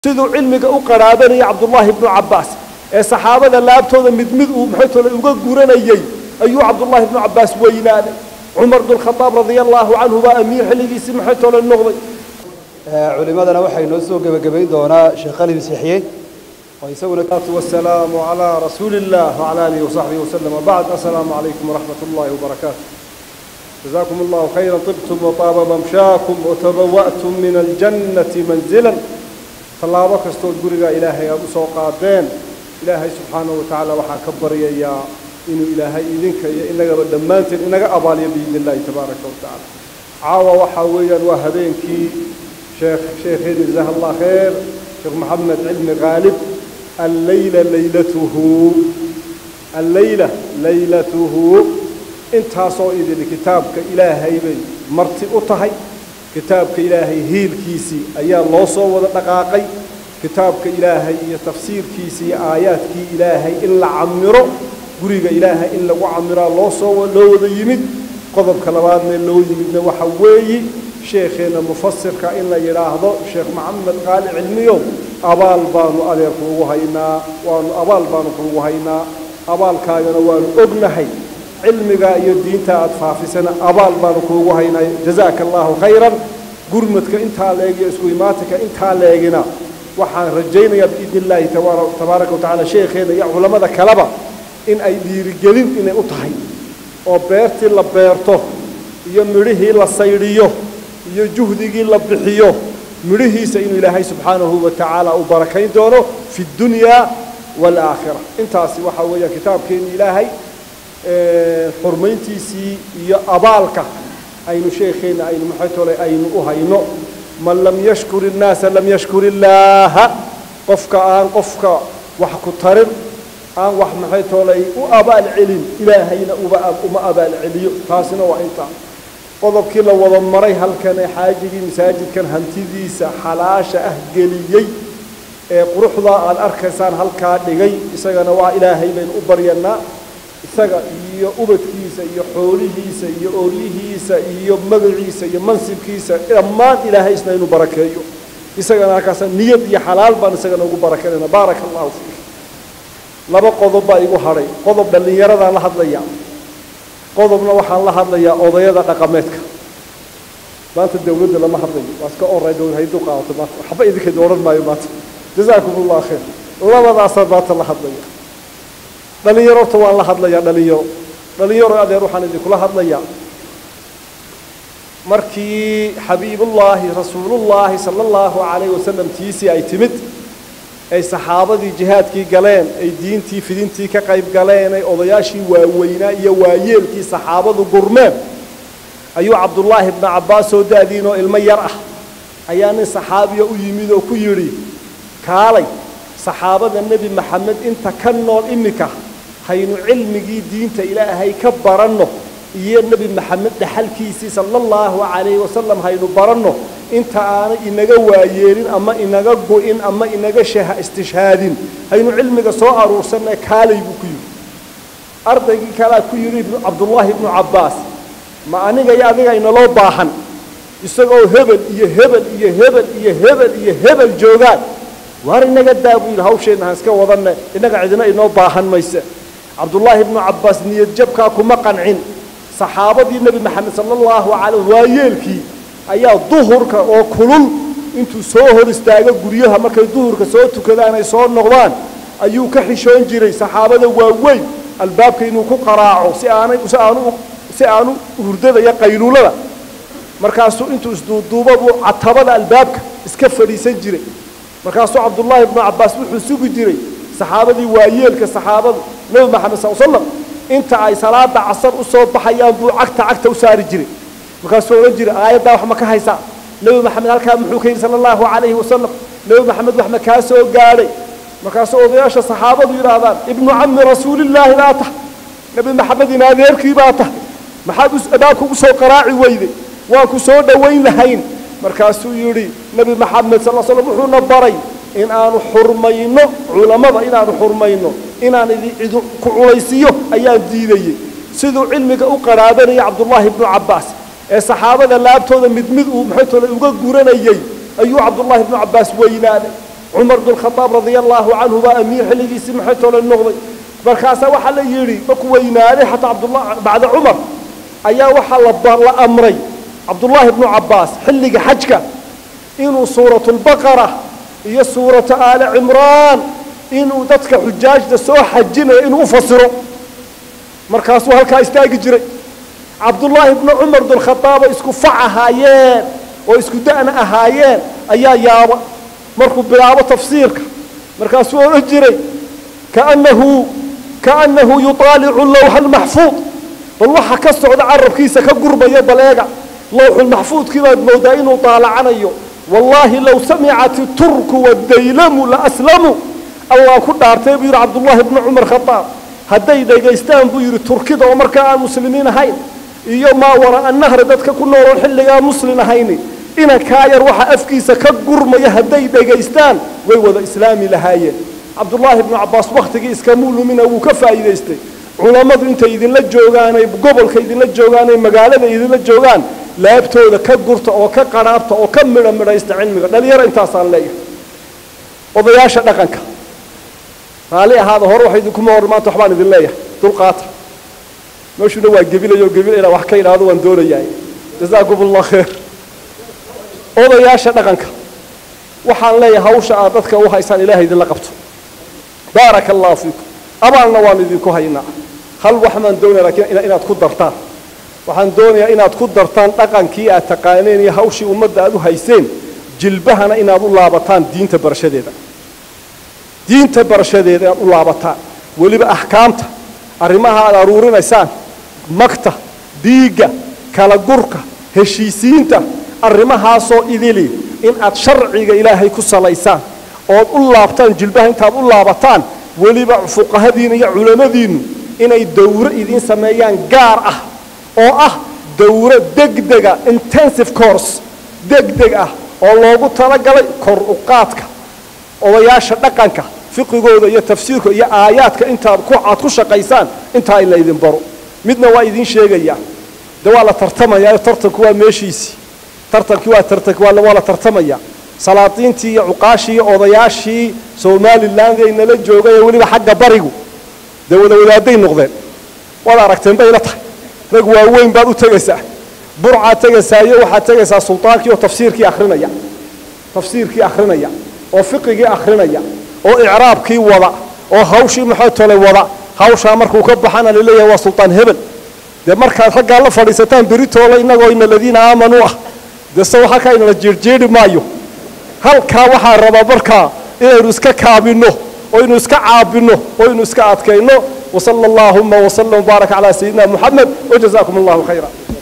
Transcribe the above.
siduu cilmiga u qaraabanayay cabdullaahi ibnu cabbaas ee saxaabada laabtooda mid mid uu maxay tole uga guranayey ayuu cabdullaahi ibnu cabbaas weynaaday cumar bn khadaab radia allaahu canhu baa amiir xilligiisii maxay tole noqday culimadana waxaa inoo soo gebagabayn doonaa sheekh ali masiixiye oo isaguna والسلام على رسول الله وعلى آله وصحبه وسلم وبعد السلام عليكم ورحمة الله وبركاته جزاكم الله خيرا طبتم وطاب ممشاكم وتبوأتم من الجنة منزلا tallaabo kastood guriga ilaahay aada u soo qaadeen ilaahay subxaanahu watacaala waxaa ka baryayaa inuu ilaahay idinka iyo inagaba dhammaanteen inaga abaaliyo biidni illahi tabaaraka watacaala caawa waxaa weeyaan waa habeenkii sheekh sheekheeni jazaha allah kheer sheekh maxamed cilmi khaalib alleyla leylatuhu alleyla leylatuhu intaasoo idin kitaabka ilaahay bay marti u tahay kitaabka ilaahay hiilkiisii ayaa loo soo wada dhaqaaqay kitaabka ilaahay iyo tafsiirkiisii iyo aayaadkii ilaahay in la camiro guriga ilaahay in lagu camiraa loo soo loo wada yimid qodobka labaadna loo yimidna waxa weeyi sheekheenna mufasirka in la yidhaahdo sheekh maxamed qaali cilmiyo abaal baanu adeer kuugu haynaa waanu abaal baanu kuugu haynaa abaalkaagana waanu ognahay cilmiga iyo diinta aad faafisana abaal baanu kuugu haynay jazaaka allahu khayran gurmadka intaa leeg iyo isku imaatinka intaa leegina waxaan rajaynayaa biidni illaahi tabaaraka watacaala sheekheena iyo culammada kaleba in ay dhiirigelin inay u tahay oo beertii la beerto iyo midhihii la saydhiyo iyo juhdigii la bixiyo midhihiisa inuu ilaahay subxaanahu wa tacaala u barakayn doono fi ddunyaa waalaakhira intaasi waxaa weeyaan kitaabkeeni ilaahay xurmayntiisii iyo abaalka aynu sheekheenna aynu maxay tole aynu u hayno man lam yashkur innaasa lam yashkur illaaha qofka aan qofka wax ku tarin aan wax maxay tolay u abaal celin ilaahayna uba uma abaal celiyo taasina waa intaa qodobkii la wada maray halkan ee xaajigii masaajidkan hantidiisa xalaasha ah geliyey ee quruxdaa aad arkaysaan halkaa dhigay isagana waa ilaahay baynu u baryanaa isaga iyo ubadkiisa iyo xoolihiisa iyo ooryihiisa iyo magaciisa iyo mansibkiisa dhammaan ilaahay isna inuu barakeeyo isagana halkaasa niyad iyo xalaal baan isagana ugu barakeynayna baaraka allahu fiik laba qodob baa igu hadhay qodob dhallinyaradaan la hadlaya qodobna waxaan la hadlayaa odayada dhaqameedka maanta dawladda lama hadlayo waa iska oray dawlad hayduu qaadato maanta waxba idinkeeda odhan maayo maanta jazaakum allah khayr labadaasaan maanta la hadlaya dhalinyaro horta waan la hadlayaa dhalinyaro dhalinyaro adeer waxaan idinkula hadlayaa markii xabiibullaahi rasuulullaahi sala allahu calayh wasalam tiisii ay timid ay saxaabadii jihaadkii galeen ay diintii fidintii ka qayb galeen ay odayaashii waaweynaa iyo waayeelkii saxaabadu gurmeen ayuu cabdullaahi ibnu cabbaas soo daadiin oo ilmo yar ah ayaa nin saxaabiya u yimid oo ku yidhi kaalay saxaabada nebi maxamed inta ka nool iminka haynu cilmigii diinta ilaahay ka baranno iyo nebi maxamed dhaxalkiisii sala allahu calayhi wasalam haynu baranno inta aanay inaga waayeelin ama inaga go-in ama inaga istishhaadin haynu cilmiga soo aruursanna kaalay buu ku yidhi ardaygii kalea ku yidhi cabdullaahi ibnu cabbaas ma aniga iyo adiga inaloo baahan isagoo hebel iyo hebel iyo hebel iyo hebel iyo hebel joogaan waar inaga daa buu yidhi hawsheenna han iska wadanne innaga cidina inoo baahan mayse cabdullaahi ibnu cabbaas niyad jabkaa kuma qancin saxaabadii nebi maxamed sala allahu calay waayeelkii ayaa duhurka oo kulul intuu soo hor istaago guryaha markay duhurka soo tukadaan ay soo noqdaan ayuu ka xishoon jiray saxaabada waaweyn albaabka inuu ku qaraaco si aanay si aanu si aanu hurdada iyo qayluulada markaasuu intuu isduuduuba buu catabada albaabka iska fadhiisan jiray markaasuu cabdullaahi ibnu cabbaas wuxuu sugi jiray saxaabadii waayeelka saxaabadu nebi maxamed sal slam inta ay salaada casar u soo baxayaan buu cagta cagta u saari jiray markaasuu odhan jiray aayaddaa wax ma ka haysaa nebi maxamed halkaa muxuu ka yidhi sala allahu calayhi wasalam nebi maxamed wax ma kaa soo gaadhay markaasuu odayaasha saxaabadu yidhaahdaan ibnu cami rasuulillaahi baa tahay nebi maxamed in adeerkii baa tahay maxaad abaabka ugu soo qaraaci weyday waan ku soo dhowayn lahayn markaasuu yidhi nebi maxamed sal slam wuxuuna baray in aanu xurmayno culammada inaanu xurmayno inaan idi ku culaysiiyo ayaan diidayey siduu cilmiga u qaraabanayay cabdullaahi ibnu cabbaas ee saxaabada laabtooda mid mid uu maxay tole uga guranayey ayuu cabdullaahi ibnu cabbaas weynaaday cumar bnkhadaab radia allaahu canhu baa amiir xilligiisii maxay toole noqday markaasaa waxaa la yidhi markuu weynaaday xataa cabdullah bacda cumar ayaa waxaa la amray cabdullaahi bnu cabbaas xilliga xajka inuu suuratu lbaqara iyo suuratu aali cimraan inuu dadka xujaajta soo xajinaya inuu u fasiro markaasuu halkaa istaagi jiray cabdullaahi bnu cumar bnkhadaaba isku fac ahaayeen oo isku da'na ahaayeen ayaa yaaba markuu bilaabo tafsiirka markaasuu odhan jiray kaannahu kaannahu yuطaalicu lawxa almaxfuud bal waxa ka socda carabkiisa ka gurmaya bal eega lawxulmaxfuudkii baad moodaa inuu daalacanayo wallaahi low samicat iturku waddaylamu la aslamuu allah ku dhaartay buu yidhi cabdullaahi bnu cumar khadaab hadday dhagaystaan buu yidhi turkida oo markaa aan muslimiin ahayn iyo maa wara'a nahri dadka ku nooloon xilligaa muslin ahayni inankaa yar waxa afkiisa ka gurmaya hadday dhagaystaan way wada islaami lahaayeen cabdullaahi bnu cabbaas wakhtigii iskamuu lumina wuu ka faa'iidaystay culammadu intay idinla joogaanay gobolka idinla joogaanay magaalada idinla joogaan laabtooda ka gurta oo ka qadhaabta oo ka midha midhaysta cilmiga dhalinyaro intaasaan leeyahay odayaasha dhaqanka raalli ahaada hore wax idinkuma hor maanta waxbaan idin leeyahay dulqaata meeshuna waa gebilayo gebila inaan wax ka idhaahdo waan doonayaa jazaakum allah khayr odayaasha dhaqanka waxaan leeyahay hawsha aad dadka u haysaan ilaahay idinla qabto baaraka allahu fiikum abaalna waan idinku haynaa hal wax baan doonaya lakiin inaad ku dartaan waxaan doonayaa inaad ku dartaan dhaqankii aad taqaaneen iyo hawshii ummadda aad u hayseen jilbahana inaad u laabataan diinta barashadeeda diinta barashadeeda inaad u laabataan weliba axkaamta arrimaha aad aruurinaysaan magta dhiigga kala gurka heshiisiinta arrimahaasoo idili in aad sharciga ilaahay ku salaysaan ood u laabtaan jilbaha intaad u laabataan weliba fuqahadiina iyo culamadiinnu inay dawro idiin sameeyaan gaar ah oo ah dawro degdega intensive course degdeg ah oo loogu talagalay kor u qaadka odayaasha dhaqanka fiqigooda iyo tafsiirka iyo aayaadka intaad ku aad ku shaqaysaan intaa in la idin baro midna waa idiin sheegayaa de waa la tartamayaa tartanku waa meeshiisii tartankii waa tartanki waa waa la tartamaya salaadiintii iyo cuqaashii iyo odayaashii somaliland ay nala joogay ee weliba xagga barigu dee wada wadaaday noqdeen waad aragteen bay la tahay rag waaweyn baad u tegaysaa burcaad tegaysaa iyo waxaad tegaysaa sultaankii oo tafsiirkii akhrinaya tafsiirkii akhrinaya oo fiqigii akhrinaya oo icraabkii wada oo hawshii maxay tolay wada hawshaa markuu ka baxana laleeyahay waa sultaan hebel dee markaad raggaa la fadhiisataan beritoola innagoo ina aladiina aamanuu ah dee sawa halkaa inala jeerjeeri maayo halkaa waxaa rabaa markaa inaynu iska kaabinno oo ynu iska caabinno oo ynu iska adkayno wasala allaahuma wasalam wbaarak calaa sayidina moxamed wajazaakum allahu khayra